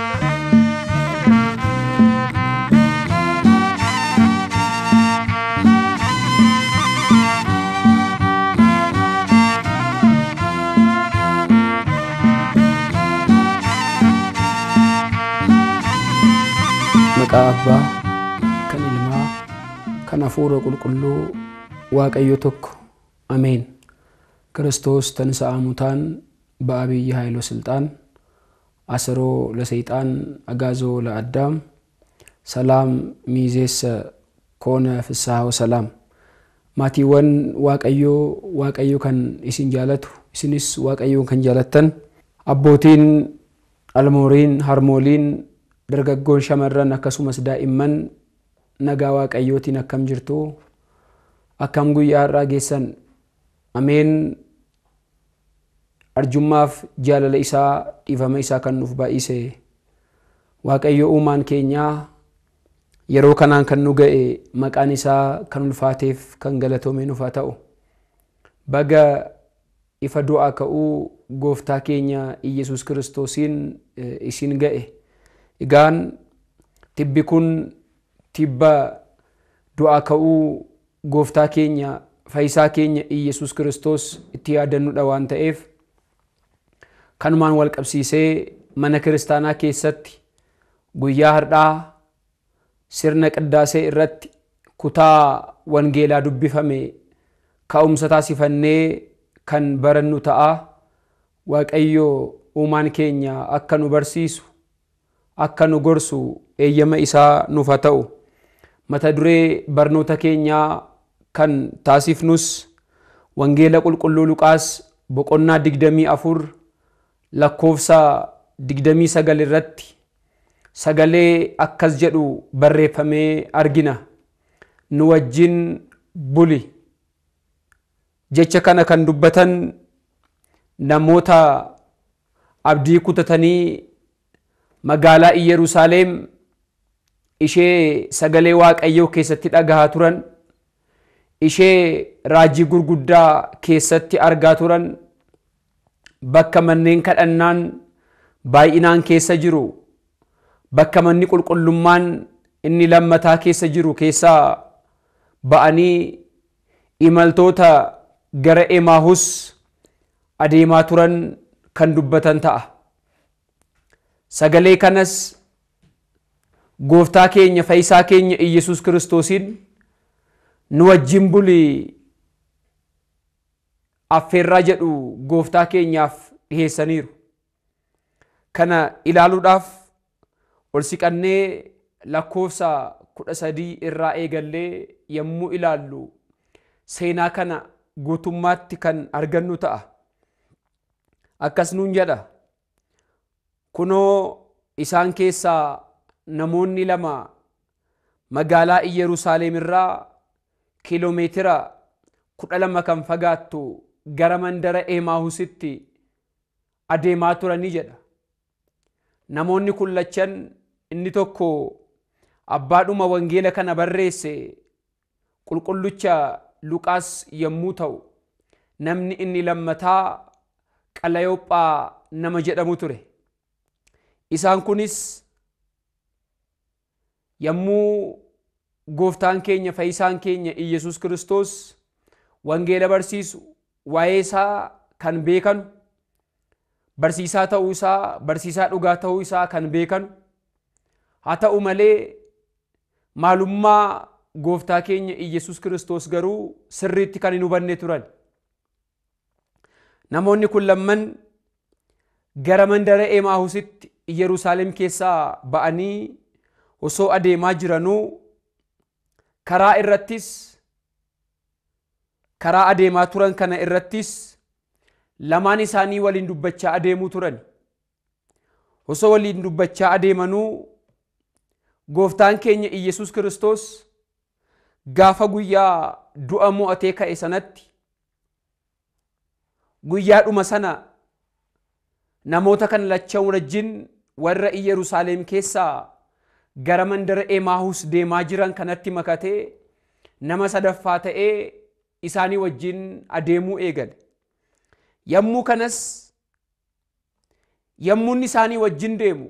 Maqaa Abbaa, kan Ilmaa, kan Hafuura Qulqulluu, Waaqayyo tokko, Ameen. ክርስቶስ ተንሥአ እሙታን በዐቢይ ኃይል ወሥልጣን አሰሮ ለሰይጣን አግዓዞ ለአዳም ሰላም ሚዜሰ ኮነ ፍስሐ ወሰላም maatiiwwan waaqayyoo waaqayyo kan isin jaalatu isinis waaqayyoon kan jaalattan abbootiin almooriin harmooliin dargaggoon shamarran akkasumas daa'imman nagaa waaqayyootiin akkam jirtu akkam guyyaa har'aa geessan ameen arjummaaf jaalala isaa dhiifama isaa kan nuuf baay'ise waaqayyo uumaan keenyaa yeroo kanaan kan nu ga'e maqaan isaa kan ulfaateef kan galatoome nuuf haa ta'u baga ifa du'aa ka'uu gooftaa keenya iyesus kiristoosiin isin ga'e egaan tibbi kun tibba du'aa ka'uu gooftaa keenya fayyisaa keenya iyesus kiristoos itti yaadannudha waan ta'eef kanumaan wal qabsiisee mana kiristaanaa keessatti guyyaa har'aa sirna qiddaasee irratti kutaa wangeelaa dubbifame ka'umsa taasifannee kan barannu ta'a waaqayyo uumaan keenya akka nu barsiisu akka nu gorsu eeyyama isaa nuuf haa ta'u mata duree barnoota keenyaa kan taasifnus wangeela qulqulluu luqaas boqonnaa digdamii afur lakkoofsa digdamii sagal irratti sagalee akkas jedhu barreeffamee argina nu wajjin buli jecha kana kan dubbatan namoota abdii kutatanii magaalaa Iyerusaaleem ishee sagalee waaqayyoo keessatti dhagahaa turan ishee raajii gurguddaa keessatti argaa turan bakka manneen kadhannaan baay'inaan keessa jiru bakka manni qulqullummaan inni lammataa keessa jiru keessaa ba'anii imaltoota gara emaahus adeemaa turan kan dubbatan ta'a. Sagalee kanas gooftaa keenya fayyisaa keenya Iyyasuus kiristoosiin nu wajjin buli affeerraa jedhu gooftaa keenyaaf dhiheessaniiru. Kana ilaaluudhaaf ol siqannee lakkoofsa kudha sadii irraa eegallee yommuu ilaallu seenaa kana guutummaatti kan argannu ta'a. Akkas nuun jedha. Kunoo isaan keessaa namoonni lama magaalaa Iyyerusaalem irraa kiiloomeetira kudha lama kan fagaattu gara mandara Emaahusitti adeemaa turanii jedha. Namoonni kun lachan inni tokko abbaadhuma wangeela kana barreesse qulqullucha Luqaas yommuu ta'u namni inni lammataa Qalayophaa nama jedhamu ture. Isaan kunis yommuu gooftaan keenya fayyisaan keenya Iyyasuus kiristoos wangeela barsiisu waa'ee isaa kan beekanu barsiisaa ta'uu isaa barsiisaa dhugaa ta'uu isaa kan beekanu haa ta'u malee maalummaa gooftaa keenya Iyyasuus kiristoos garuu sirriitti kan hin hubanne turan. Namoonni kun lamman gara mandara Emaahusitti Yerusaalem keessaa ba'anii osoo adeemaa jiranuu karaa irrattis karaa adeemaa turan kana irrattis lamaan isaanii waliin dubbachaa adeemuu turan. Osoo waliin dubbachaa adeemanuu gooftaan keenya Iyyasuus kiristoos gaafa guyyaa du'a mo'atee ka'e sanatti guyyaadhuma sana namoota kan lachan wajjin warra Iyyerusaalem keessaa gara mandara Emaahus deemaa jiran kanatti makatee nama sadaffaa ta'ee isaanii wajjin adeemuu eegale. Yommuu kanas yommuun isaanii wajjin deemu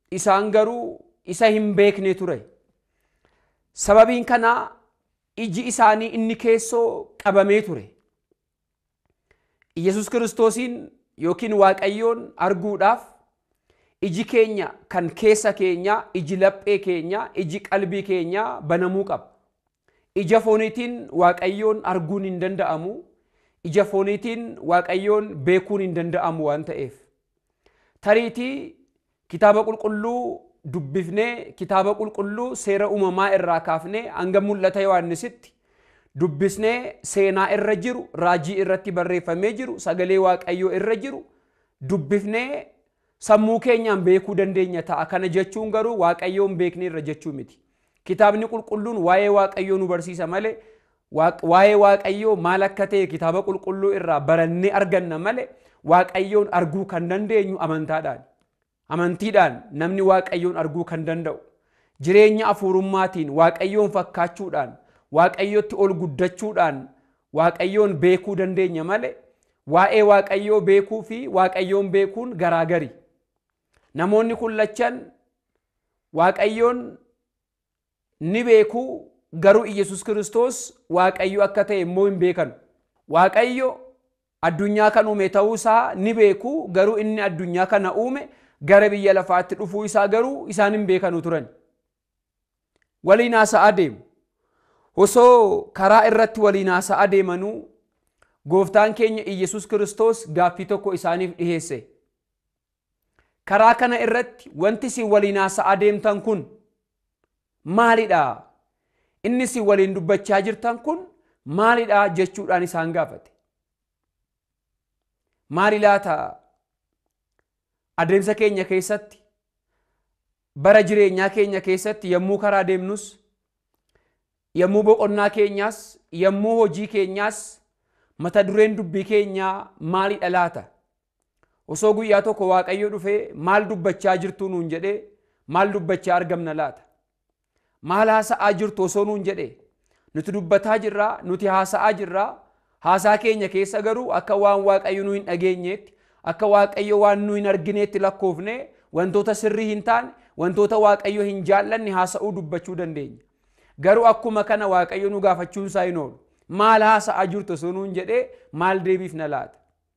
isaan garuu isa hin beekne ture. Sababiin kanaa iji isaanii inni keessoo qabamee ture. Iyyasuus kiristoosiin yookiin waaqayyoon arguudhaaf iji keenya kan keessa keenyaa, iji laphee keenyaa, iji qalbii keenyaa banamuu qaba. Ija fooniitiin waaqayyoon arguun hin danda'amu. Ija fooniitiin waaqayyoon beekuun hin danda'amu waan ta'eef. Tariitii kitaaba qulqulluu dubbifnee kitaaba qulqulluu seera uumamaa irraa kaafnee hanga mul'ata Yohaannisitti dubbisnee seenaa irra jiru raajii irratti barreeffamee jiru sagalee waaqayyoo irra jiru dubbifnee sammuu keenyaan beekuu dandeenya ta'a. Kana jechuun garuu waaqayyoon beekne irra jechuu miti. Kitaabni qulqulluun waa'ee waaqayyoo nu barsiisa malee waa'ee waaqayyoo maal akka ta'e kitaaba qulqulluu irraa barannee arganna malee waaqayyoon arguu kan dandeenyu amantaadhaan. Amantiidhaan namni waaqayyoon arguu kan danda'u. Jireenya afuurummaatiin waaqayyoon fakkaachuudhaan waaqayyotti ol guddachuudhaan waaqayyoon beekuu dandeenya malee waa'ee waaqayyoo beekuu fi waaqayyoon beekuun garaagari. Namoonni kun lachan waaqayyoon ni beekuu garuu Iyyasuus Kiristoos waaqayyo akka ta'e immoo hin beekan. Waaqayyo addunyaa kan uume ta'uu isaa ni beekuu garuu inni addunyaa kana uume gara biyya lafaatti dhufuu isaa garuu isaan hin beekanu turan. Waliin haasa'aa deemu. Osoo karaa irratti waliin haasa'aa deemanuu gooftaan keenya Iyyasuus Kiristoos gaaffii tokko isaaniif dhiheesse. Karaa kana irratti wanti isin waliin haasa'aa deemtan kun maalidha? Inni isin waliin dubbachaa jirtan kun maalidha jechuudhaan isaan gaafate. Maali laata adeemsa keenya keessatti bara jireenyaa keenya keessatti yommuu karaa deemnus yommuu boqonnaa keenyaas yommuu hojii keenyaas mata dureen dubbii keenyaa maalidha laata? Osoo guyyaa tokko Waaqayyo dhufee maal dubbachaa jirtu nuun jedhee maal dubbachaa argamna laata? Maal haasa'aa jirtu osoo nuun jedhee nuti dubbataa jirraa nuti haasa'aa jirraa haasaa keenya keessa garuu akka waan Waaqayyo nu hin dhageenyeetti akka Waaqayyo waan nu hin argineetti lakkoofne wantoota sirrii hin taane wantoota Waaqayyo hin jaallanne haasa'uu dubbachuu dandeenya. Garuu akkuma kana Waaqayyo nu gaafachuun isaa hin oolu. Maal haasa'aa jirtu osoo nuun jedhee maal deebiifna laata?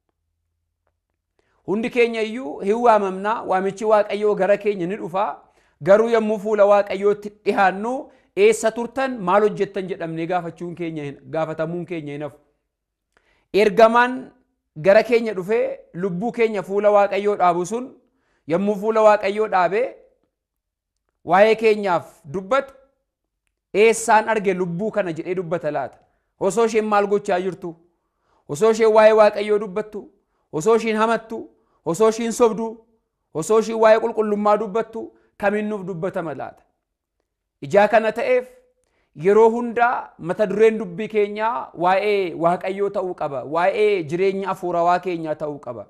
Hundi keenya iyyuu hin waamamnaa waamichi Waaqayyoo gara keenya ni dhufaa. Garuu yommuu fuula Waaqayyootti dhihaannu eessa turtan maal hojjettan jedhamnee gaafachuun keenya gaafatamuun keenya hin hafu. Ergamaan gara keenya dhufee lubbuu keenya fuula Waaqayyoo dhaabu sun yommuu fuula Waaqayyoo dhaabee waa'ee keenyaaf dubbatu eessaan arge lubbuu kana jedhee dubbata laata? Osoo isheen maal gochaa jirtu? Osoo isheen waa'ee Waaqayyoo dubbattu? Osoo isheen hamattu? Osoo isheen sobdu? Osoo isheen waa'ee qulqullummaa dubbattu? Kaminnuuf dubbatama laata? Ijaa kana ta'eef yeroo hundaa mata dureen dubbii keenyaa waa'ee Waaqayyoo ta'uu qaba. Waa'ee jireenya afuurawaa keenyaa ta'uu qaba.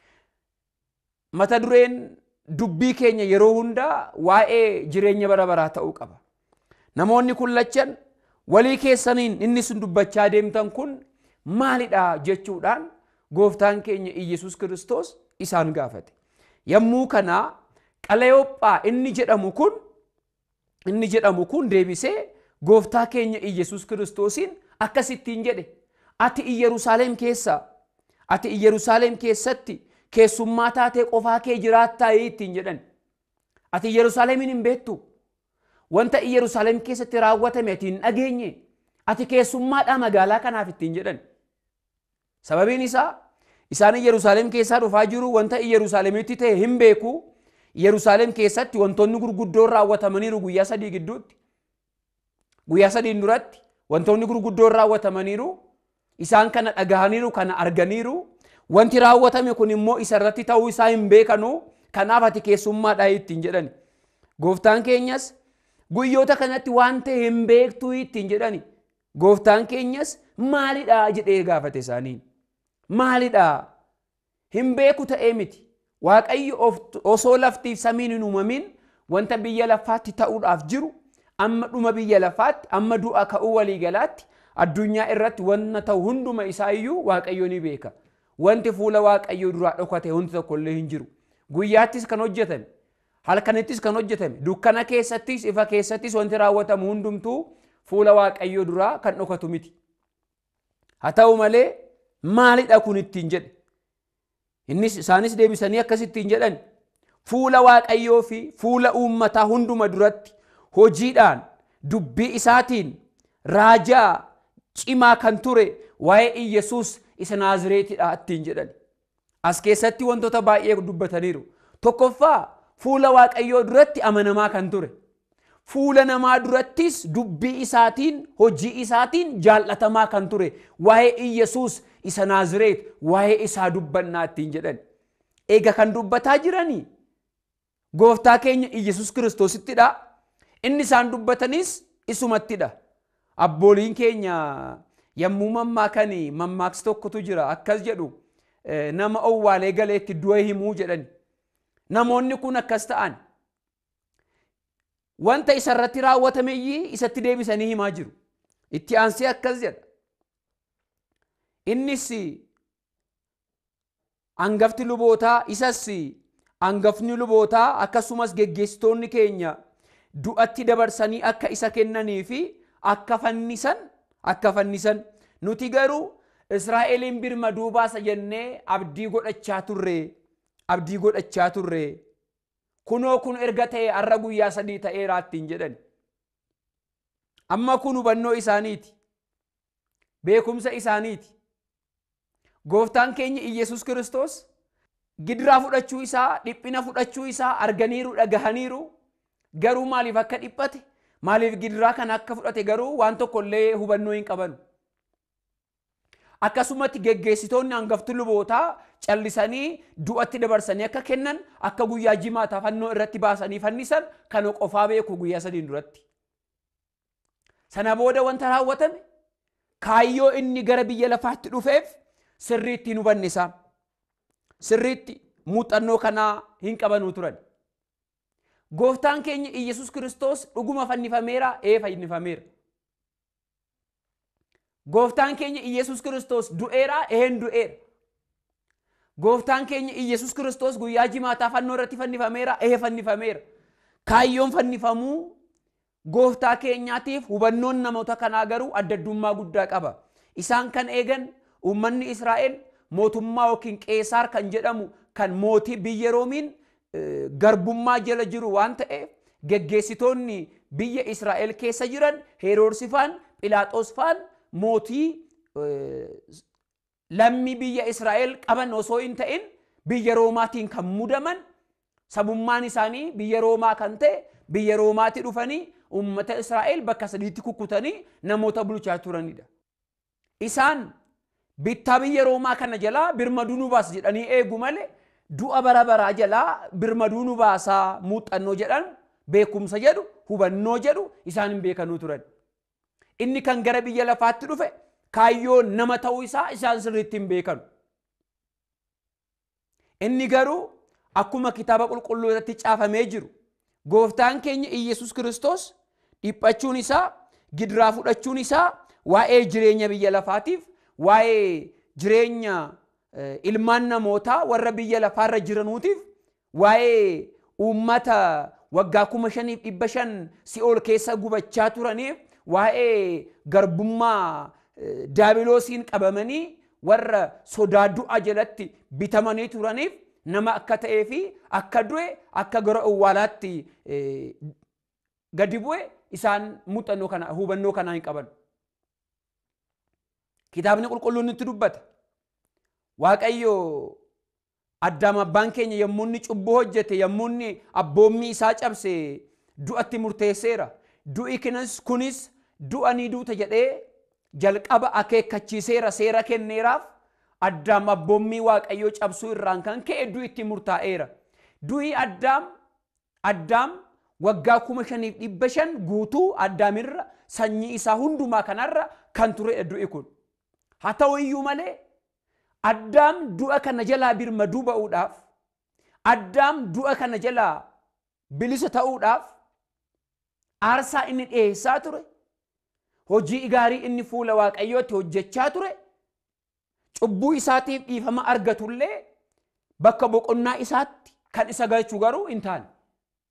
Mata dureen dubbii keenya yeroo hundaa waa'ee jireenya bara baraa ta'uu qaba. Namoonni kun lachan walii keessaniin inni sun dubbachaa deemtan kun maalidha jechuudhaan gooftaan keenya Iyyasuus Kiristoos isaan gaafate. Yommuu kana Qaleyoophaa inni jedhamu kun inni jedhamu kun deebisee gooftaa keenya Iyyasuus Kiristoosiin akkasittiin jedhe ati Iyyerusaalem keessa ati Iyyerusaalem keessatti keessummaa taatee qofaa kee jiraattaa ittiin jedhan ati Iyyerusaalemiin hin beektu wanta Iyyerusaalem keessatti raawwatame ati hin dhageenye ati keessummaadhaa magaalaa kanaaf ittiin jedhan sababiin isaa isaan Iyyerusaalem keessaa dhufaa jiru wanta Iyyerusaalemitti ta'e hin beeku Yerusaalem keessatti wantoonni gurguddoon raawwatamaniiru guyyaa sadii gidduutti. Guyyaa sadiin duratti wantoonni gurguddoon raawwatamaniiru isaan kana dhagahaniiru kana arganiiru wanti raawwatame kun immoo isa irratti ta'uu isaa hin beekanu kanaaf ati keessummaadhaa ittiin jedhani. Gooftaan keenyas guyyoota kanatti waan ta'e hin beektuu ittiin jedhani. Gooftaan keenyas maalidhaa jedhee gaafate isaaniin. Maalidhaa hin beeku ta'ee miti. Waaqayyo osoo laftiif samiin hin uumamin wanta biyya lafaatti ta'uudhaaf jiru amma dhuma biyya lafaatti amma du'a ka'uu waliigalaatti addunyaa irratti wanna ta'u hunduma isaa iyyuu Waaqayyo ni beeka. Wanti fuula Waaqayyoo duraa dhokate wanti tokko illee hin jiru. Guyyaattis kan hojjetan halkanittis kan hojjetame dukkana keessattis ifa keessattis wanti raawwatamu hundumtuu fuula waaqayyoo duraa kan dhokatu miti. Haa ta'u malee maalidha kun ittiin jedhe. Innis isaanis deebisanii akkasittiin jedhan fuula waaqayyoo fi fuula uummataa hunduma duratti hojiidhaan dubbii isaatiin raajaa cimaa kan ture waa'ee Iyyasuus isa Naazireetidha ittiin jedhan. As keessatti wantoota baay'ee dubbataniiru. Tokkoffaa fuula waaqayyoo duratti amanamaa kan ture. Fuula namaa durattis dubbii isaatiin hojii isaatiin jaallatamaa kan ture. Waa'ee Iyyasuus isa Naazireet waa'ee isaa dubbannaa ittiin jedhan. Eega kan dubbataa jiranii gooftaa keenya Iyyasuus kiristoosittidha. Inni isaan dubbatanis isumattidha. Abbooliin keenya yommuu mammaakan mammaaksa tokkotu jira akkas jedhu nama owwaalee galeetti du'a himuu jedhani. Namoonni kun akkas ta'an wanta isarratti raawwatameyyii isatti deebisanii himaa jiru. Itti aansee akkas jedha. Innis hangafti lubootaa isas hangafni lubootaa akkasumas geggeessitoonni keenya du'atti dabarsanii akka isa kennanii fi akka fannisan akka fannisan nuti garuu Israa'eliin birmaduu baasa jennee abdii godhachaa turre abdii godhachaa turre kunoo kun erga ta'e har'a guyyaa sadii ta'eeraa ittiin jedhan amma kun hubannoo isaaniiti beekumsa isaaniiti gooftaan keenya Iyyasuus kiristoos gidiraa fudhachuu isaa dhiphina fudhachuu isaa arganiiru dhagahaniiru garuu maaliif akka dhiphate maaliif gidiraa kana akka fudhate garuu waan tokko illee hubannoo hin qaban. Akkasumatti geggeessitoonni hangafti lubootaa callisanii du'atti dabarsanii akka kennan akka guyyaa jimaataa fannoo irratti baasanii fannisan kana qofaa beeku guyyaa sadiin duratti. Sana booda wanta raawwatame kaayyoo inni gara biyya lafaatti dhufeef sirriitti hin hubanne isaan. Sirriitti muuxannoo kanaa hin qabanuu turan. Gooftaan keenya Iyyasuus kiristoos dhuguma fannifameera ee fannifameera. Gooftaan keenya Iyyasuus kiristoos du'eera een du'eera. Gooftaan keenya Iyyasuus kiristoos guyyaa jimaataa fannoo irratti fannifameera ee fannifameera. Kaayyoon fannifamuu gooftaa keenyaatiif hubannoon namoota kanaa garuu addaddummaa guddaa qaba. Isaan kan eegan uummanni Israa'el mootummaa yookiin qeesaar kan jedhamu kan mootii biyya roomiin garbummaa jala jiru waan ta'eef geggeessitoonni biyya Israa'el keessa jiran Heroodsi faan Philaaxoos faan mootii lammii biyya Israa'el qaban osoo hin ta'in biyya Roomaatiin kan mudaman sabummaan isaanii biyya Roomaa kan ta'e biyya Roomaatti dhufanii uummata Israa'el bakka sadiitti kukkutanii namoota bulchaa turanidha. Isaan bittaa biyya Roomaa kana jalaa birmaduu nu baasa jedhanii eegu malee du'a bara baraa jalaa birmaduu nu baasaa muuxannoo jedhan beekumsa jedhu hubannoo jedhu isaan hin beekanuu turan. Inni kan gara biyya lafaatti dhufe kaayyoo nama ta'uu isaa isaan sirriitti hin beekanu. Inni garuu akkuma kitaaba qulqulluu irratti caafamee jiru gooftaan keenya Iyyasuus kiristoos dhiphachuun isaa gidiraa fudhachuun isaa waa'ee jireenya biyya lafaatiif waa'ee jireenya ilmaan namootaa warra biyya lafaarra jiranuutiif waa'ee uummata waggaa kuma shaniif dhibba shan si'ool keessa gubachaa turaniif waa'ee garbummaa daabiloosiin qabamanii warra sodaa du'a jalatti bitamanii turaniif nama akka ta'ee fi akka du'e akka gara awwaalaatti gadi bu'e isaan muuxannoo kana hubannoo kanaa hin qaban. Kitaabni qulqulluun nutti dubbata. Waaqayyo addaam abbaan keenya yommuu inni cubbuu hojjete yommuu inni abboommii isaa cabse du'atti murteesseera. Du'i kunis du'a ni duuta jedhee jalqaba akeekkachiiseera seera kenneeraaf addaam abboommii waaqayyoo cabsuu irraan kan ka'e du'i itti murtaa'eera. Du'i addaam addaam waggaa kuma shaniif dhibba shan guutuu addaamirra sanyii isaa hundumaa kanarra kan turedha du'i kun. Haa ta'u iyyuu malee addaam du'a kana jalaa birmaduu ba'uudhaaf addaam du'a kana jalaa bilisa ta'uudhaaf aarsaa inni dhiyeessaa ture hojii gaarii inni fuula waaqayyootti hojjechaa ture cubbuu isaatiif dhiifama argatullee bakka boqonnaa isaatti kan isa galchu garuu hin taane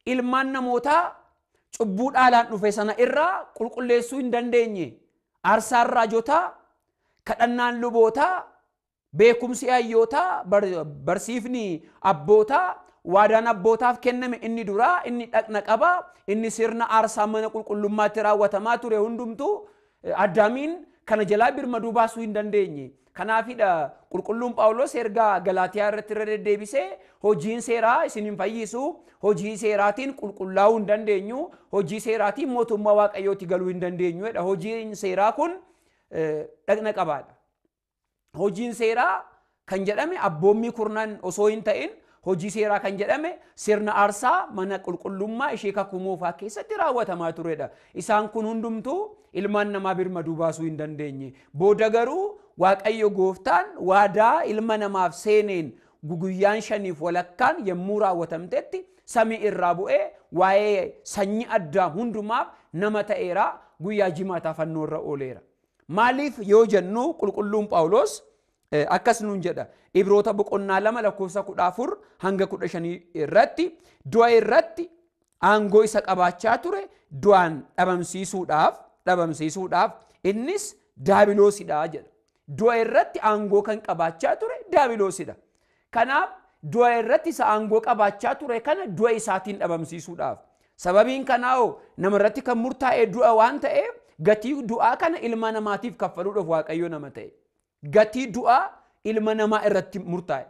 ilmaan namootaa cubbuu dhaalaan dhufe sana irraa qulqulleessuu hin dandeenye aarsaan raajotaa kadhannaan lubootaa beekumsi hayyootaa barsiifni abbootaa waadaan abbootaaf kenname inni duraa inni dhaqna qabaa inni sirna aarsaa mana qulqullummaatti raawwatamaa ture hundumtuu addaamiin kana jalaa birmaduu baasuu hin dandeenye. Kanaafidha qulqulluun Phaawulos ergaa Galaatiyaa irratti irra deddeebisee hojiin seeraa isin hin fayyisu hojii seeraatiin qulqullaa'uu hin dandeenyu hojii seeraatiin mootummaa waaqayyooti galuu hin dandeenyu hojiin seeraa kun dhaqna qabaadha. Hojiin seeraa kan jedhame abboommii kurnan osoo hin ta'in hojii seeraa kan jedhame sirna aarsaa mana qulqullummaa ishee kakuu moofaa keessatti raawwatamaa turedha. Isaan kun hundumtuu ilmaan namaa birmaduu baasuu hin dandeenye. Booda garuu Waaqayyo gooftaan waadaa ilma namaaf seeneen guyyaan shaniif walakkaan yommuu raawwatamtetti samii irraa bu'ee waa'ee sanyii addaa hundumaaf nama ta'eera guyyaa jimaataa fannoo irra ooleera. Maaliif yoo jennu qulqulluun Phaawulos akkas nuun jedha ibroota boqonnaa lama lakkoofsa kudha afur hanga kudha shanii irratti du'a irratti aangoo isa qabaachaa ture du'aan dhabamsiisuudhaaf dhabamsiisuudhaaf innis daabiloosidha jedha. Du'a irratti aangoo kan qabaachaa ture daabiloosidha. Kanaaf du'a irratti isa aangoo qabaachaa ture kana du'a isaatiin dhabamsiisuudhaaf. Sababiin kanaa nama irratti kan murtaa'e du'a waan ta'eef gatii du'aa kana ilma namaatiif kaffaluudhaaf waaqayyo nama ta'e. Gatii du'aa ilma namaa irratti murtaa'e.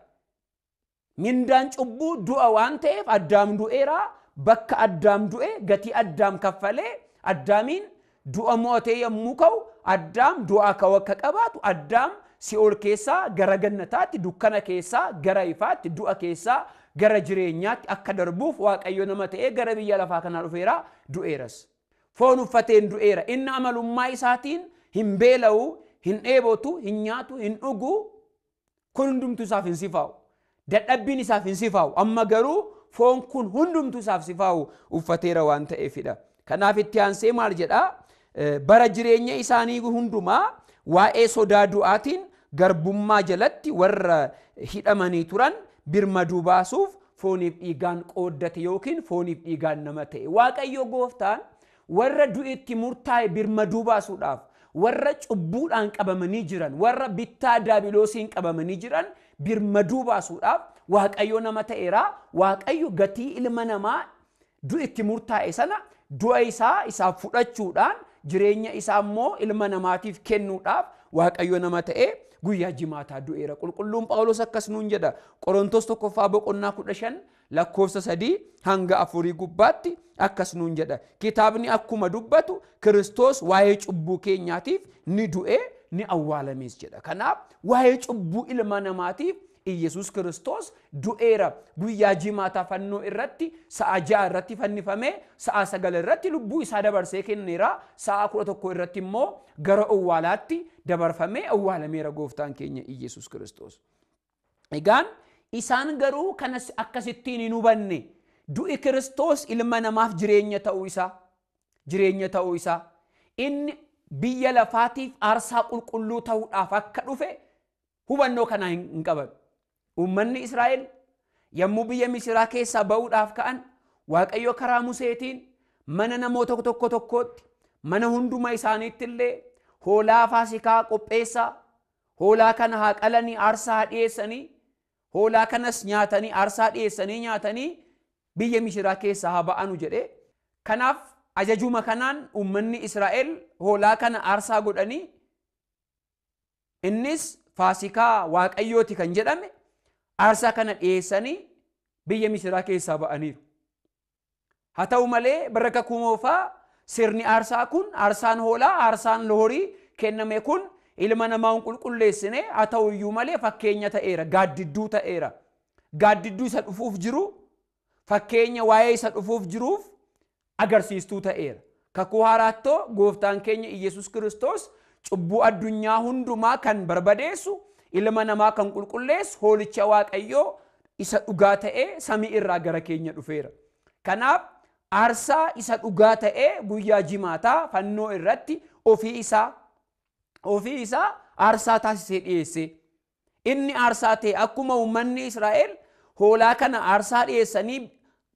Mindaan cubbuu du'a waan ta'eef addaam du'eera bakka addaam du'e gatii addaam kaffalee addaamiin du'a mo'atee yommuu ka'u addaam du'aa ka'u akka qabaatu addaam si'ool keessaa gara gannataatti dukkana keessaa gara ifaatti du'a keessaa gara jireenyaatti akka darbuuf waaqayyo nama ta'ee gara biyya lafaa kanaa dhufeera du'eeras. Foon uffateen du'eera inni amalummaa isaatiin hin beela'u hin dheebotu hin nyaatu hin dhugu kun hundumtu isaaf hin sifaa'u. Dadhabbiin isaaf hin sifaa'u amma garuu foon kun hundumtu isaaf sifaa'u uffateera waan ta'eefidha. Kanaaf itti aansee maal jedhaa bara jireenya isaanii hundumaa waa'ee sodaa du'aatiin garbummaa jalatti warra hidhamanii turan birmaduu baasuuf fooniif dhiigaan qooddate yookiin fooniif dhiigaan nama ta'e. Waaqayyo gooftaan warra du'itti murtaa'e birmaduu baasuudhaaf warra cubbuudhaan qabamanii jiran warra bittaa daabiloosiin qabamanii jiran birmaduu baasuudhaaf waaqayyo nama ta'eera waaqayyo gatii ilma namaa du'itti murtaa'e sana du'a isaa isaaf fudhachuudhaan jireenya isaa immoo ilma namaatiif kennuudhaaf waaqayyo nama ta'e guyyaa jimaataa du'eera qulqulluun phaawulos akkas nuun jedha qorontos tokkoffaa boqonnaa kudha shan lakkoofsa sadii hanga afurii gubbaatti akkas nuun jedha kitaabni akkuma dubbatu kiristoos waa'ee cubbuu keenyaatiif ni du'e ni awwaalamees jedha kanaaf waa'ee cubbuu ilma namaatiif Iyyasuus kiristoos du'eera guyyaa jimaataa fannoo irratti sa'a ja'a irratti fannifamee sa'a sagal irratti lubbuu isaa dabarsee kenneera sa'a kudha tokko irratti immoo gara awwaalaatti dabarfamee awwaalameera gooftaan keenya Iyyasuus kiristoos. Egaan isaan garuu kanas akkasittiin hin hubanne du'i kiristoos ilma namaaf jireenya ta'uu isaa jireenya ta'uu isaa inni biyya lafaatiif aarsaa qulqulluu ta'uudhaaf akka dhufe hubannoo kanaa hin qaban. Uummanni Israa'el yommuu biyya Misiraa keessaa ba'uudhaaf ka'an Waaqayyo karaa Museetiin mana namoota tokko tokkootti mana hunduma isaaniitti illee hoolaa faasikaa qopheessaa hoolaa kana haa qalanii aarsaa haa dhiyeessanii hoolaa kanas nyaatanii aarsaa dhiyeessanii nyaatanii biyya Misiraa keessaa haa ba'anu jedhee kanaaf ajajuma kanaan uummanni Israa'el hoolaa kana aarsaa godhanii innis faasikaa waaqayyooti kan jedhame aarsaa kana dhiyeessanii biyya misiraa keessaa ba'aniiru. Haa ta'u malee bara kakuu moofaa sirni aarsaa kun aarsaan hoolaa aarsaan horii kenname kun ilma namaa hin qulqulleessine haa ta'u iyyuu malee fakkeenya ta'eera gaaddidduu ta'eera. Gaaddidduu isa dhufuuf jiru fakkeenya waa'ee isa dhufuuf jiruuf agarsiistuu ta'eera. Kakuu haaraattoo gooftaan keenya Iyyasuus kiristoos cubbuu addunyaa hundumaa kan barbadeessu ilma namaa kan qulqulleessu hoolicha waaqayyoo isa dhugaa ta'ee samii irraa gara keenya dhufeera. Kanaaf aarsaa isa dhugaa ta'ee guyyaa jimaataa fannoo irratti ofii isaa ofii isaa aarsaa taasisee dhiyeesse. Inni aarsaa ta'e akkuma uummanni Israa'el hoolaa kana aarsaa dhiyeessanii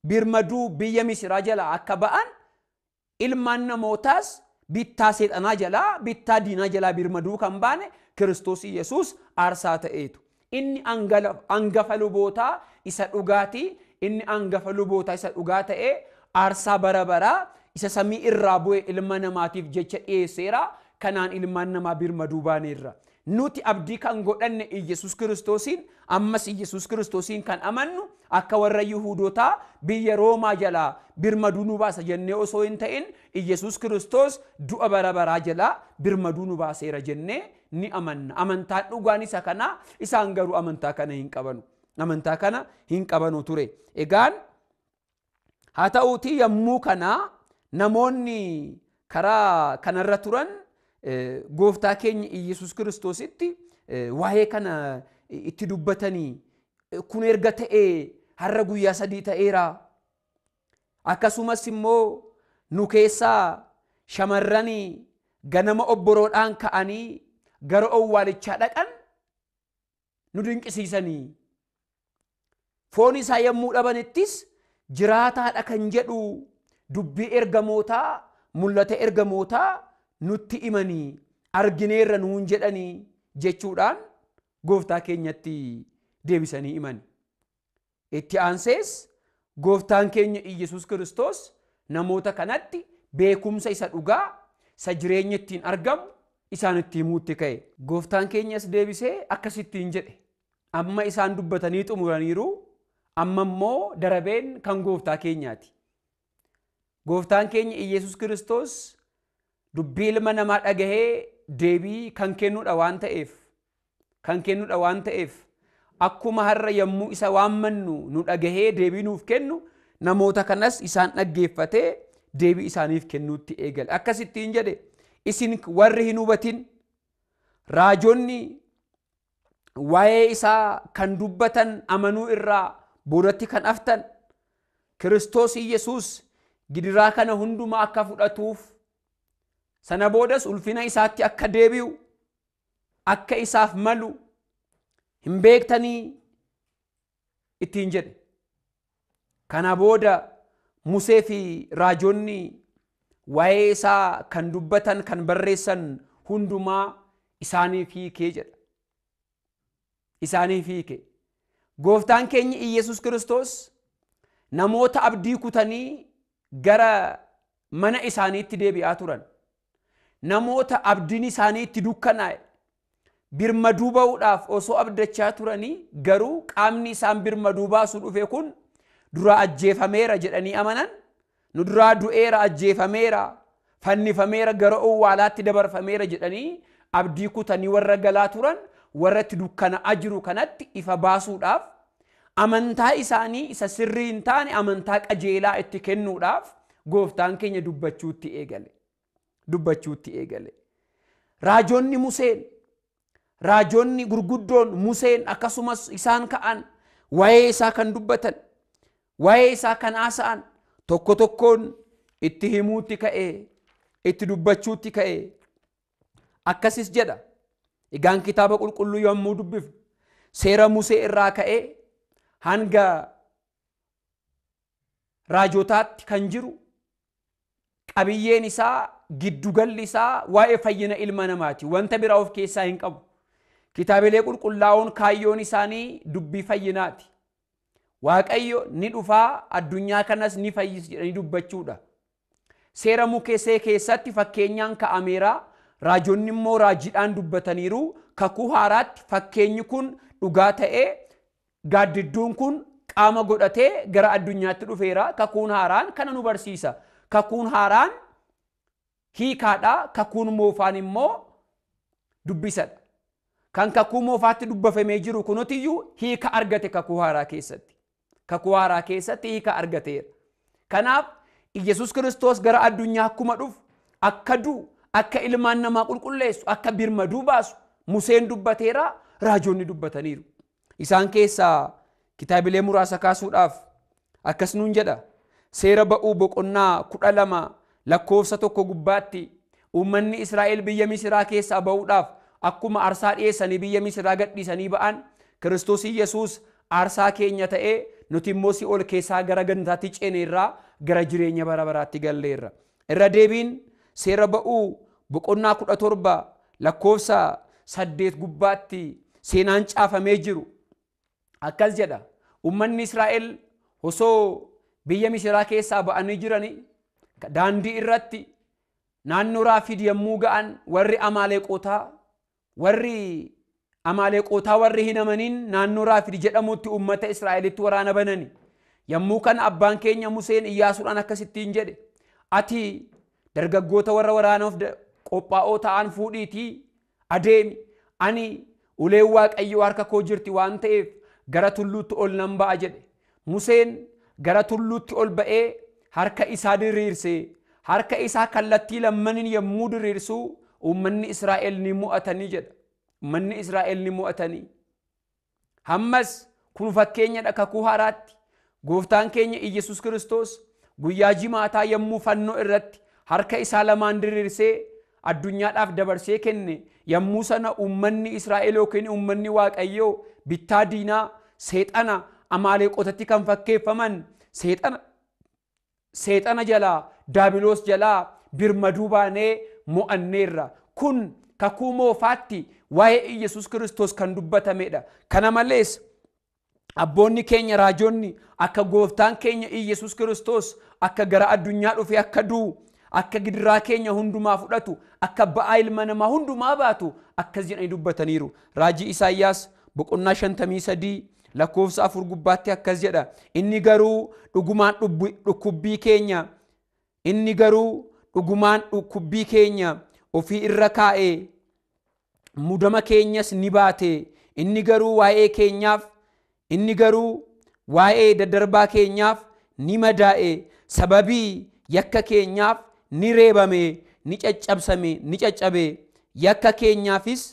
birmaduu biyya misiraa jalaa akka ba'an ilmaan namootaas bittaa seexanaa jalaa bittaa diinaa jalaa birmaduu kan baane kiristoos yesus aarsaa ta'eetu inni angafa lubootaa isa dhugaatii inni angafa lubootaa isa dhugaa ta'ee aarsaa bara baraa isa samii irraa bu'e ilma namaatiif jecha dhiyeesseera kanaan ilmaan namaa birmaduu baaneerra nuti abdii kan godhanne Iyyasuus kiristoosiin ammas Iyyasuus kiristoosiin kan amannu akka warra Yihuudotaa biyya Roomaa jalaa birmaduu nu baasa jennee osoo hin ta'in Iyyasuus kiristoos du'a bara baraa jalaa birmaduu nu baaseera jennee ni amanna amantaan dhugaan isa kanaa isaan garuu amantaa kana hin qabanu amantaa kana hin qabanu ture egaan haa ta'uutii yommuu kanaa namoonni karaa kanarra turan gooftaa keenya Iyyasuus kiristoositti waa'ee kana itti dubbatanii kun erga ta'ee har'a guyyaa sadii ta'eera akkasumas immoo nu keessaa shamarran ganama obboroodhaan ka'anii gara owwaalichaa dhaqan nu dinqisiisanii foon isaa yommuu dhabanittis jiraataadha kan jedhu dubbii ergamootaa mul'ata ergamootaa nutti himanii argineerra nuun jedhanii jechuudhaan gooftaa keenyatti deebisanii himan. Itti aansees gooftaan keenya Iyyasuus kiristoos namoota kanatti beekumsa isa dhugaa isa jireenya ittiin argamu isaanitti himuutti ka'e. Gooftaan keenyas deebisee akkasittiin jedhe. Amma isaan dubbatanii xumuraniiru amma immoo darabeen kan gooftaa keenyaati. Gooftaan keenya Iyyasuus kiristoos dubbii ilma namaa dhagahee deebii kan kennudha waan ta'eef kan kennudha waan ta'eef akkuma har'a yommuu isa waammannu nu dhagahee deebii nuuf kennu namoota kanas isaan dhaggeeffatee deebii isaaniif kennuutti eegale akkasittiin jedhe isin warri hin hubatin raajonni waa'ee isaa kan dubbatan amanuu irraa boodatti kan haftan kiristoos Iyyasuus gidiraa kana hundumaa akka fudhatuuf sana boodas ulfina isaatti akka deebi'u akka isaaf malu hin beektanii ittiin jedhe kana booda musee fi raajonni waa'ee isaa kan dubbatan kan barreessan hundumaa isaaniif hiikee jedha isaaniif hiike gooftaan keenya Iyyasuus kiristoos namoota abdii kutanii gara mana isaaniitti deebi'aa turan namoota abdiin isaanii itti dukkanaa'e birmaduu ba'uudhaaf osoo abdachaa turanii garuu qaamni isaan birmaduu baasuu dhufe kun duraa ajjeefameera jedhanii amanan nu duraa du'eera ajjeefameera fannifameera gara owwaalaatti dabarfameera jedhanii abdii kutanii warra galaa turan warra itti dukkana'aa jiru kanatti ifa baasuudhaaf amantaa isaanii isa sirrii hin taane amantaa qajeelaa itti kennuudhaaf gooftaan keenya dubbachuutti eegale. dubbachuutti eegale. Raajonni Museen, raajonni gurguddoon Museen akkasumas isaan ka'an waa'ee isaa kan dubbatan, waa'ee isaa kan haasa'an tokko tokkoon itti himuutti ka'e, itti dubbachuutti ka'e. Akkasis jedha. Egaan kitaaba qulqulluu yommuu dubbifnu seera Musee irraa ka'ee hanga raajotaatti kan jiru qabiyyeen isaa giddugalli isaa waa'ee fayyina ilma namaati. Wanta biraa of keessaa hin qabu. Kitaabilee qulqullaa'oon kaayyoon isaanii dubbii fayyinaati. Waaqayyo ni dhufaa addunyaa kanas ni fayyis jedhanii dubbachuudha. Seera Musee keessatti fakkeenyaan ka'ameera. Raajonni immoo raajiidhaan dubbataniiru. Kakuu haaraatti fakkeenyi kun dhugaa ta'ee gaaddidduun kun qaama godhatee gara addunyaatti dhufeera. Kakuun haaraan kana nu barsiisa. Kakuun haaraan hiikaadha. Kakuun moofaan immoo dubbisadha. Kan kakuu moofaatti dubbafamee jiru kunutiyyuu hiika argate kakuu haaraa keessatti. Kakuu haaraa keessatti hiika argateera. Kanaaf Iyyasuus Kiristoos gara addunyaa akkuma dhufu akka du'u akka ilmaan namaa qulqulleessu akka birmaduu baasu Museen dubbateera raajonni dubbataniiru. Isaan keessaa kitaabilee muraasa kaasuudhaaf akkas nuun jedha. Seera ba'uu boqonnaa kudha lama lakkoofsa tokko gubbaatti uummanni Israa'el biyya Misiraa keessaa ba'uudhaaf akkuma aarsaa dhiyeessanii biyya Misiraa gadhiisanii ba'an Kiristoos Iyyasuus aarsaa keenya ta'ee nuti immoo si'ool keessaa gara gantaatti ceeneerraa gara jireenya bara baraatti galleerra. Irra deebiin seera ba'uu boqonnaa kudha torba lakkoofsa saddeet gubbaatti seenaan caafamee jiru. Akkas jedha ummanni Israa'el osoo biyya Misiraa keessaa ba'anii jiranii daandii irratti naannoo Raafiid yommuu ga'an warri Amaaleeqotaa warri Amaaleeqotaa warri hin amaniin naannoo Raafiid jedhamutti uummata Israa'elitti waraana banani. Yommuu kana abbaan keenya Museen Iyyaasuudhaan akkasittiin jedhe ati dargaggoota warra waraanaaf qophaa'oo ta'an fuudhiitii adeemi ani uleen waaqayyoo harka koo jirti waan ta'eef gara tulluutti ol nan ba'a jedhe. Museen gara tulluutti ol ba'ee harka isaa diriirsee harka isaa kallattii lammaniin yommuu diriirsu uummanni Israa'el ni mo'atanii jedha. Uummanni Israa'el ni mo'atanii. Hammas kun fakkeenyadha kakuu haaraatti gooftaan keenya Iyyasuus Kiristoos guyyaa jimaataa yommuu fannoo irratti harka isaa lamaan diriirsee addunyaadhaaf dabarsee kenne yommuu sana uummanni Israa'el yookiin uummanni Waaqayyoo bittaa diinaa seexana amaaleeqotatti kan fakkeeffaman seexana seexana jalaa daabiloos jalaa birmaduu baanee mo'anneerra kun kakuu moofaatti waa'ee Iyyasuus Kiristoos kan dubbatamedha. Kana malees abboonni keenya raajonni akka gooftaan keenya Iyyasuus Kiristoos akka gara addunyaa dhufee akka du'u akka gidiraa keenya hundumaa fudhatu akka ba'aa ilma namaa hundumaa baatu akkas jedhanii dubbataniiru. Raajii Isaayyaas boqonnaa shantamii sadii lakkoofsa afur gubbaatti akkas jedha. Inni garuu dhugumaan dhukkubbii keenya inni garuu dhugumaan dhukkubbii keenya ofii irra kaa'ee mudama keenyas ni baate inni garuu waa'ee keenyaaf inni garuu waa'ee daddarbaa keenyaaf ni madaa'e sababii yakka keenyaaf ni reebame ni caccabsame ni caccabe yakka keenyaafis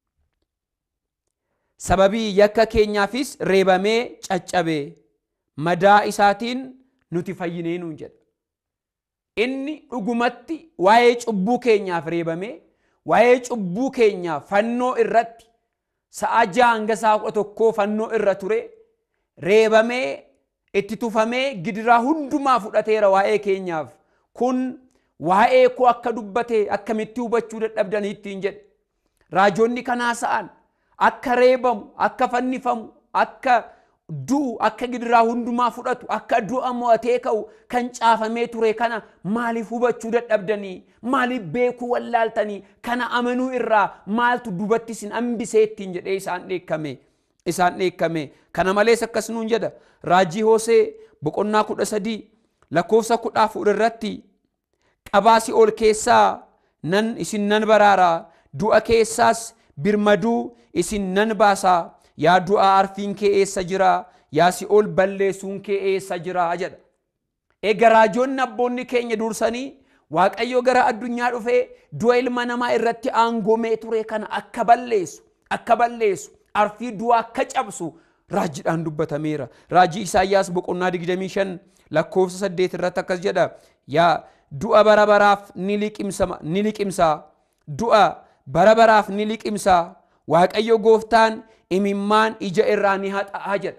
sababii yakka keenyaafis reebamee caccabe madaa isaatiin nuti fayyinee nuun jedha. Inni dhugumatti waa'ee cubbuu keenyaaf reebamee waa'ee cubbuu keenyaaf fannoo irratti sa'a ja'a hanga sa'a kudha tokkoo fannoo irra ture reebamee itti tufamee gidiraa hundumaa fudhateera waa'ee keenyaaf kun waa'ee koo akka dubbate akkamitti hubachuu dadhabdanii ittiin jedhe raajonni kanaa sa'an akka reebamu akka fannifamu akka du'u akka gidiraa hundumaa fudhatu akka du'a mo'atee ka'u kan caafamee ture kana maaliif hubachuu dadhabdanii maaliif beekuu wallaaltanii kana amanuu irraa maaltu dubatti isin hambisee ittiin jedhee isaan dheekkame isaan dheekkame kana malees akkas nuun jedha raajii hoosee boqonnaa kudha sadii lakkoofsa kudha afur irratti qabaasi ol keessaa nan isin nan baraaraa du'a keessaas birmaduu isin nan baasaa yaa du'aa arfiin kee eessa jira yaa si'ool balleessuun kee eessa jira jedha. Egaa raajonni abboonni keenya dursanii Waaqayyo gara addunyaa dhufee du'a ilma namaa irratti aangomee ture kana akka balleessu akka balleessu arfii du'a akka cabsu raajiidhaan dubbatameera. Raajii Isaayyaas boqonnaa 25 lakkoofsa 8 irratti akkas jedha. Yaa du'a bara baraaf ni liqimsaa du'a bara baraaf ni liqimsaa Waaqayyo gooftaan imimmaan ija irraa ni haxa'a jedha.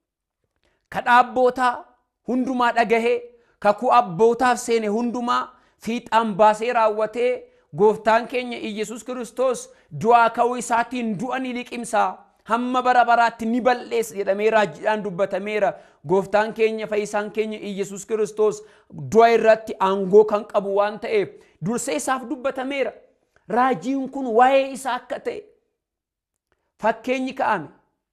Kadhaa abbootaa hundumaa dhagahee kakuu abbootaaf seene hundumaa fiixaan baasee raawwatee gooftaan keenya Iyyasuus Kiristoos du'aa ka'uu isaatiin du'a ni liqimsaa hamma bara baraatti ni balleessa jedhamee raajiidhaan dubbatameera. Gooftaan keenya fayyisaan keenya Iyyasuus Kiristoos du'a irratti aangoo kan qabu waan ta'eef dursee isaaf dubbatameera. Raajiin kun waa'ee isaa akka ta'e fakkeenyi ka'ame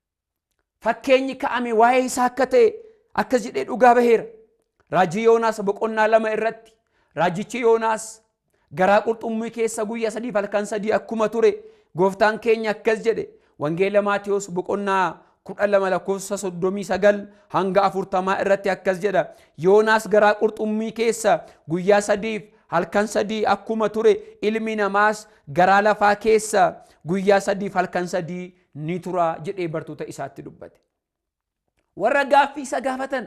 fakkeenyi ka'ame waa'ee isaa akka ta'e akkas jedhee dhugaa baheera. Raajii Yoonaas boqonnaa lama irratti raajichi Yoonaas garaa qurxummii keessa guyyaa sadii halkan sadii akkuma ture gooftaan keenya akkas jedhe wangeela Maatiyos boqonnaa kudha lama lakkoofsa soddomii sagal hanga afurtamaa irratti akkas jedha Yoonaas garaa qurxummii keessa guyyaa sadiif halkan sadii akkuma ture ilmi namaas garaa lafaa keessa guyyaa sadiif halkan sadii ni tura jedhee bartoota isaatti dubbate. Warra gaaffii isa gaafatan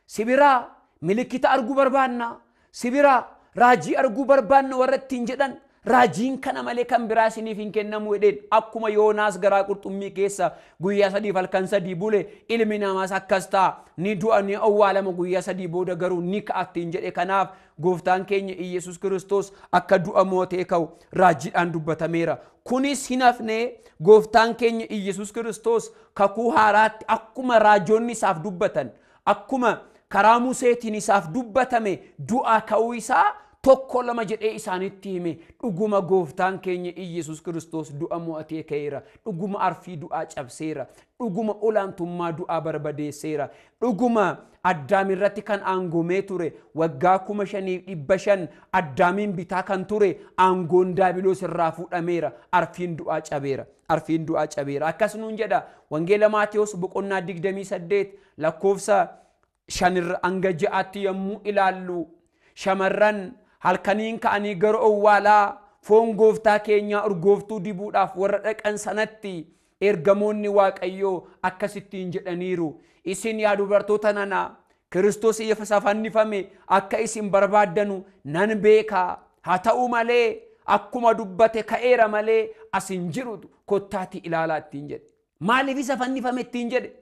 sibiraa milikkita arguu barbaanna sibiraa raajii arguu barbaanna warra ittiin jedhan raajiin kana malee kan biraa isiniif hin kennamu jedheen akkuma yoonaas garaa qurxummii keessa guyyaa sadiif halkan sadii bule ilmi namaas akkas ta'a ni du'a ni awwaalama guyyaa sadii booda garuu ni ka'attiin jedhe kanaaf gooftaan keenya iyesus kiristoos akka du'a mootee ka'u raajiidhaan dubbatameera kunis hin hafne gooftaan keenya iyesus kiristoos kakuu haaraatti akkuma raajoonni isaaf dubbatan akkuma karaa museetiin isaaf dubbatame du'aa ka'uu isaa tokko lama jedhee isaanitti hime dhuguma gooftaan keenya iyesus kiristoos du'a mo'atee ka'eera dhuguma arfii du'aa cabseera dhuguma olaantummaa du'aa barbadeesseera dhuguma addaam irratti kan aangomee ture waggaa kuma shaniif dhibba shan addaamiin bitaa kan ture aangoon daabiloos irraa fuudhameera arfiin du'aa cabeera arfiin du'aa cabeera akkas nuun jedha wangeela maatiyos boqonnaa 28 lakkoofsa shanirra hanga ja'aatti yommuu ilaallu shamarran halkaniin ka'anii gara owwaalaa foon gooftaa keenyaa urgooftuu dibuudhaaf warra dhaqan sanatti ergamoonni waaqayyoo akkasittiin jedhaniiru isin yaa dubartoota nana kiristoos iyyasa fannifame akka isin barbaaddanu nan beekaa haa ta'u malee akkuma dubbate ka'eera malee asin jiru kottaati ilaalaa ittiin jedhe maaliif isa fannifame ittiin jedhe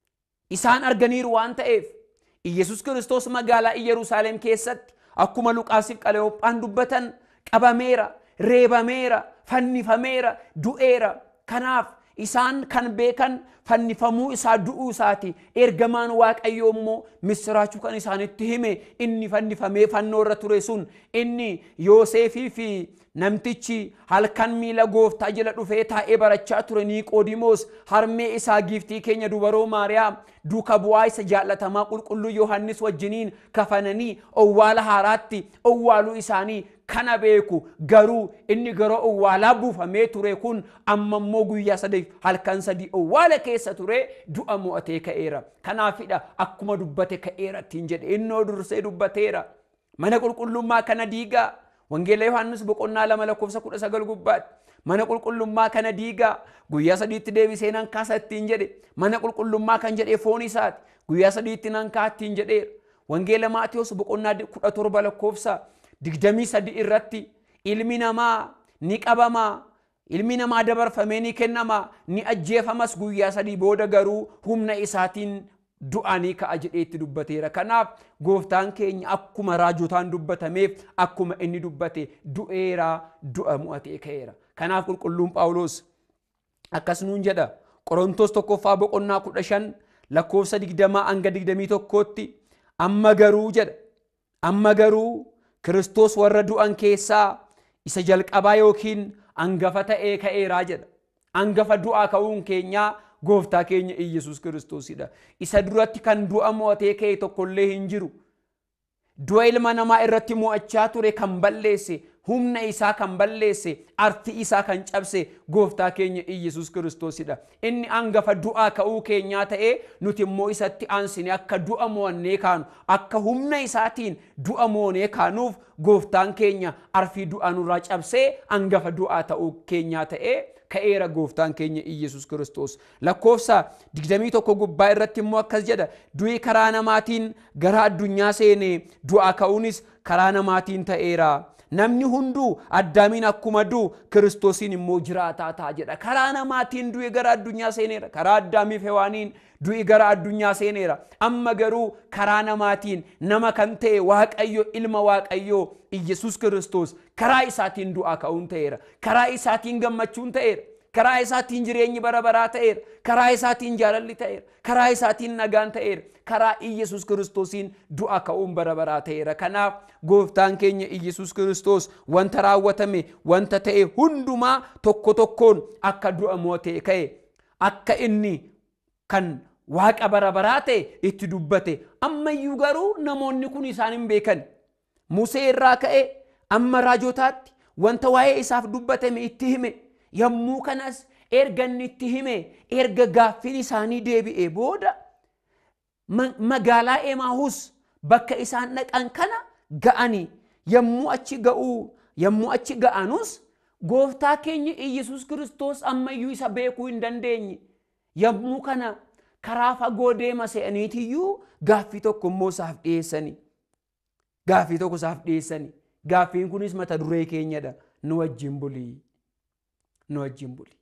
isaan arganiiru waan ta'eef Iyesus kiristoos magaalaa Iyyeruusaalem keessatti akkuma Luqaasiif Qaleyoophaan dubbatan qabameera, reebameera, fannifameera, du'eera. Kanaaf isaan kan beekan fannifamuu isaa du'uu isaati. Ergamaan Waaqayyoo immoo misiraachuu kan isaanitti hime inni fannifamee fannoo irra ture sun inni Yooseefii fi namtichi halkan miila gooftaa jala dhufee taa'ee barachaa ture Niiqoodimoos harmee isaa giiftii keenya dubaroo Maariyaam duuka bu'aa isa jaallatamaa qulqulluu Yohannis wajjiniin kafananii owwaala haaraatti owwaaluu isaanii kana beeku garuu inni gara owwaalaa buufamee ture kun amma immoo guyyaa sadii halkan sadii owwaala keessa ture du'a mo'atee ka'eera kanaafidha akkuma dubbate ka'eera ittiin jedhe innoo dursee dubbateera mana qulqullummaa kana diigaa wangeela yohannis boqonnaa lama lakkoofsa kudha sagal gubbaatti mana qulqullummaa kana diigaa guyyaa sadiitti deebisee nan kaasa ittiin jedhe mana qulqullummaa kan jedhee foon isaati guyyaa sadiitti nan kaa ittiin jedheera wangeela maatiyos boqonnaa kudha torba lakkoofsa digdamii sadi irratti ilmi namaa ni qabamaa ilmi namaa dabarfamee ni kennamaa ni ajjeefamas guyyaa sadii booda garuu humna isaatiin du'anii ka'a jedheetti dubbateera kanaaf gooftaan keenya akkuma raajotaan dubbatameef akkuma inni dubbate du'eeraa du'a mo'atee ka'eera kanaaf qulqulluun phaawulos akkas nuun jedha qorontos tokkoffaa boqonnaa kudha shan lakkoofsa digdamaa hanga digdamii tokkootti amma garuu jedha amma garuu kiristoos warra du'an keessaa isa jalqabaa yookiin angafa ta'ee ka'eeraa jedha angafa du'aa ka'uun keenyaa gooftaa keenya iyesus kiristoosidha isa duratti kan du'a mo'atee ka'e tokkollee hin jiru du'a ilma namaa irratti mo'achaa ture kan balleesse humna isaa kan balleesse arfi isaa kan cabse gooftaa keenya iyesus kiristoosidha inni angafa du'aa ka'uu keenyaa ta'ee nuti immoo isatti aansine akka du'a mo'annee kaanu akka humna isaatiin du'a moonee kaanuuf gooftaan keenya arfii du'aa nurraa cabsee angafa du'aa ta'uu keenyaa ta'ee ka'eera gooftaan keenya iyesus kiristoos lakkoofsa 21 gubbaa irratti immoo akkas jedha du'i karaa namaatiin gara addunyaa seene du'aa ka'uunis karaa namaatiin ta'eera namni hunduu addaamiin akkuma du'u kiristoosiin immoo jiraataa ta'a jedha karaa namaatiin du'i gara addunyaa seeneera karaa addaamiif hewaaniin du'i gara addunyaa seeneera amma garuu karaa namaatiin nama kan ta'e waaqayyo ilma waaqayyoo iyesus kiristoos karaa isaatiin du'aa ka'uun ta'eera karaa isaatiin gammachuun ta'eera karaa isaatiin jireenyi bara baraa ta'eera karaa isaatiin jaalalli ta'eera karaa isaatiin nagaan ta'eera karaa iyesus kiristoosiin du'a ka'uun bara baraa ta'eera kanaaf gooftaan keenya iyesus kiristoos wanta raawwatame wanta ta'e hundumaa tokko tokkoon akka du'a mootee ka'e akka inni kan waaqa bara baraa ta'e itti dubbate ammayyuu garuu namoonni kun isaan hin beekan musee irraa ka'e amma raajotaatti wanta waa'ee isaaf dubbatame itti hime yommuu kanas erga inni itti hime erga gaaffiin isaanii deebi'e booda magaalaa emaahus bakka isaan dhaqan kana ga'anii yommuu achi ga'uu yommuu achi ga'anus gooftaa keenya iyesus kiristoos ammayyuu isa beekuu hin dandeenye yommuu kana karaa fagoo deema se'aniitiyyuu gaaffii tokko immoo isaaf dhiyeessanii gaaffii tokko isaaf dhiyeessanii gaaffiin kunis mata duree keenyadha nu wajjin bulii nu wajjin bulii.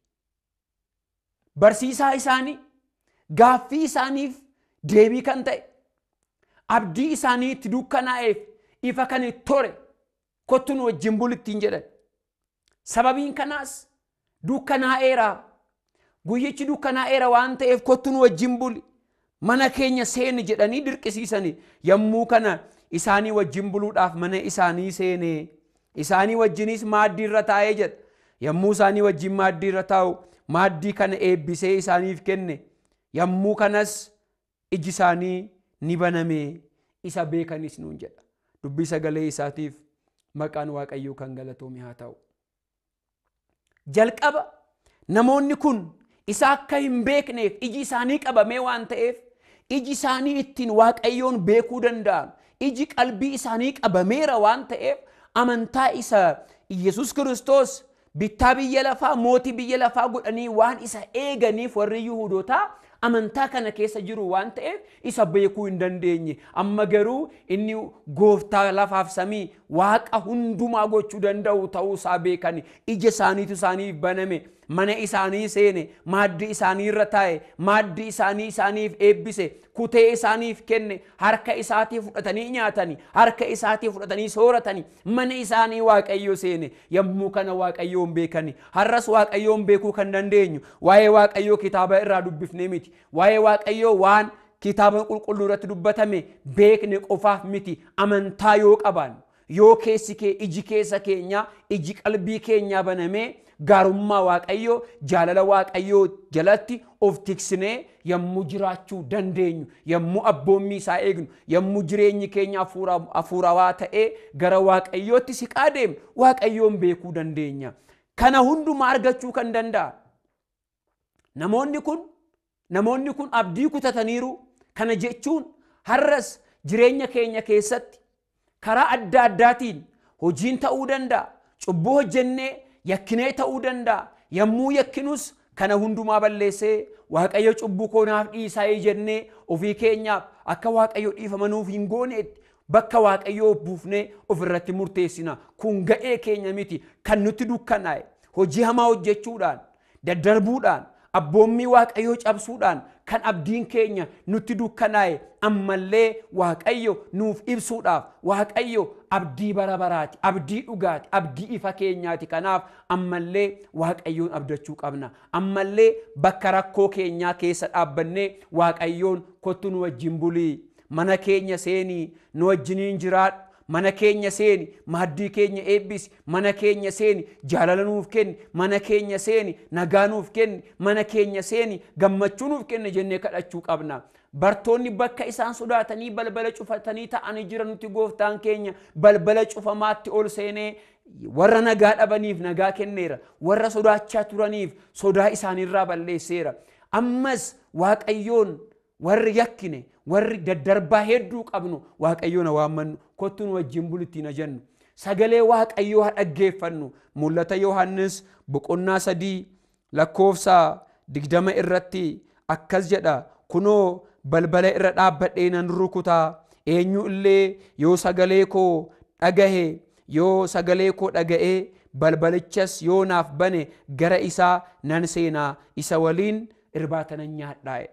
Barsiisaa isaanii gaaffii isaaniif deebii kan ta'e abdii isaanii itti dukkanaa'eef ifa kan itti tore kottu nu wajjin buli ittiin jedhan. Sababiin kanaas dukkanaa'eera. Guyyichi dukkanaa'eera waan ta'eef kottu nu wajjin buli. Mana keenya seeni jedhanii dirqisiisanii yommuu kana isaanii wajjin buluudhaaf mana isaanii seenee isaanii wajjinis maaddii irra taa'ee jedha. Yommuu isaanii wajjin maaddii irra taa'u maaddii kana eebbisee isaaniif kenne yommuu kanas iji isaanii ni baname isa beekanis nuun jedha. Dubbii sagalee isaatiif maqaan waaqayyoo kan galatoome haa ta'u. Jalqaba namoonni kun isa akka hin beekneef iji isaanii qabamee waan ta'eef iji isaanii ittiin waaqayyoon beekuu danda'an iji qalbii isaanii qabameera waan ta'eef amantaa isa Yesus Kiristoos bittaa biyya lafaa mootii biyya lafaa godhanii waan isa eeganiif warri Yihuudootaa amantaa kana keessa jiru waan ta'eef isa beekuu hin dandeenye amma garuu inni gooftaa lafaaf samii waaqa hundumaa gochuu danda'u ta'uu isaa beekani ija isaaniitu isaaniif baname mana isaanii seene maaddii isaanii irra taa'e maaddii isaanii isaaniif eebbise kutee isaaniif kenne harka isaatii fudhatanii nyaatanii harka isaatii fudhatanii sooratanii mana isaanii waaqayyo seene yommuu kana waaqayyoon beekani har'as waaqayyoon beekuu kan dandeenyu waa'ee waaqayyoo kitaaba irraa dubbifnee miti waa'ee waaqayyoo waan kitaaba qulqulluu irratti dubbatame beekne qofaaf miti amantaa yoo qabaannu yoo keessi kee iji keessa keenyaa iji qalbii keenyaa banamee gaarummaa waaqayyoo jaalala waaqayyoo jalatti of tiksinee yommuu jiraachuu dandeenyu yommuu abboommii isaa eegnu yommuu jireenyi keenya hafuurawaa ta'ee gara waaqayyootti siqaa deemnu waaqayyoon beekuu dandeenya kana hundumaa argachuu kan danda'a namoonni kun namoonni kun abdii kutataniiru kana jechuun har'as jireenya keenya keessatti karaa adda addaatiin hojiin ta'uu danda'a cubbuu hojjennee yakkinee ta'uu danda'a yommuu yakkinus kana hundumaa balleessee waaqayyo cubbuu koonaaf dhiisaa jennee ofii keenyaaf akka waaqayyo dhiifamanuuf hin gooneetti bakka waaqayyoo buufnee ofirratti murteessina kun ga'ee keenya miti kan nutti dukkanaa'e hojii hamaa hojjechuudhaan daddarbuudhaan abboommii waaqayyoo cabsuudhaan kan abdiin keenya nutti dukkanaa'e ammallee waaqayyo nuuf ibsuudhaaf waaqayyo abdii bara baraati abdii dhugaati abdii ifa keenyaati kanaaf ammallee waaqayyoon abdachuu qabna ammallee bakka rakkoo keenyaa keessa dhaabbannee waaqayyoon kottu nu wajjin bulii mana keenya seenii nu wajjiniin jiraadhu mana keenya seeni maaddii keenya eebbisi mana keenya seeni jaalala nuuf kenni mana keenya seeni nagaa nuuf kenni mana keenya seeni gammachuu nuuf kenni jennee kadhachuu qabna bartoonni bakka isaan sodaatanii balbala cufatanii ta'anii jiran nuti gooftaan keenya balbala cufamaatti ol seenee warra nagaa dhabaniif nagaa kenneera warra sodaachaa turaniif sodaa isaaniirraa balleesseera ammas waaqayyoon warri yakkine warri daddarbaa hedduu qabnu waaqayyoon waammannu kottu nu wajjin bulittiin jennu sagalee waaqayyoo haa dhaggeeffannu mul'ata yohannis boqonnaa sadii lakkoofsa digdama irratti akkas jedha kunoo balbala irra dhaabbadhee nan rukutaa eenyu illee yoo sagalee koo dhagahe yoo sagalee koo dhaga'ee balbalichas yoo naaf bane gara isaa nan seenaa isa waliin irbaata nan nyaadhaa'edha.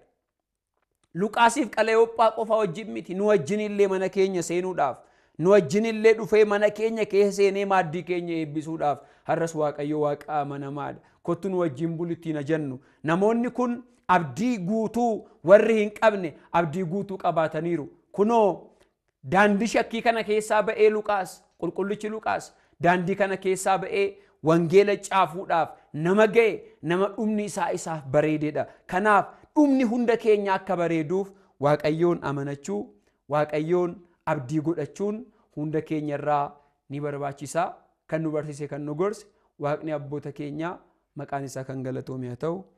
Luqaasiif Qaleyoophaa qofa wajjin miti nu wajjin illee mana keenya seenuudhaaf nu wajjin illee dhufee mana keenya keessa seenee maaddii keenya eebbisuudhaaf har'as waaqayyo waaqa amanamaadha. Kottu nu wajjin bulittiin jennu namoonni kun abdii guutuu warri hin qabne abdii guutuu qabaataniiru. Kunoo daandii shakkii kana keessaa ba'ee Luqaas qulqullichi Luqaas daandii kana keessaa ba'ee wangeela caafuudhaaf nama ga'e nama dhumni isaa isaaf bareededha. Kanaaf dhumni hunda keenya akka bareeduuf waaqayyoon amanachuu waaqayyoon abdii godhachuun hunda keenya irraa ni barbaachisa kan nu barsiise kan nu gorse waaqni abboota keenyaa maqaan isaa kan galatoome haa ta'u